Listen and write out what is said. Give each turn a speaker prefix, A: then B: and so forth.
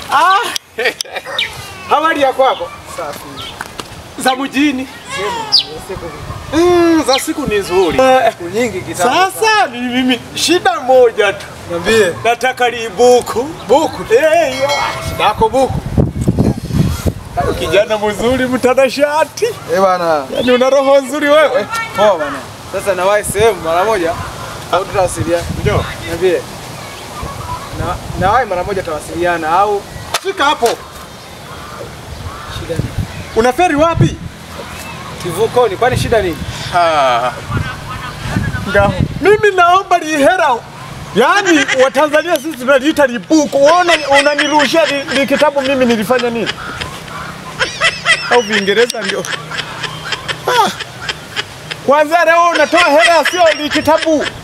A: Ah. Habari ya kwako?
B: Safi.
A: Za mjini?
B: Sema, siku
A: Mm, za siku ni nzuri.
B: siku nyingi kitambo.
A: Sasa ni mimi shida moja tu.
B: niambie.
A: Nataka libuku.
B: Buku.
A: Eh, hiyo.
B: Shida yako buku.
A: Kijana mzuri mtanashati.
B: Eh bana.
A: Yaani una roho nzuri wewe.
B: Poa bana. Sasa nawahi sehemu mara moja au tutawasiliana?
A: Ndio.
B: Niambie. Na nawahi mara moja tutawasiliana au
A: Fika hapo.
B: shida nini?
A: Unaferi wapi?
B: Kivukoni, kwani shida nini?
A: Ah. Ngaho. Mimi naomba lihera. Yaani Watanzania sisi tunaliita libuku. Unaona unanirushia li, li kitabu mimi nilifanya nini? Au Viingereza ndio. Ah. Kwanza leo unatoa hela sio li kitabu.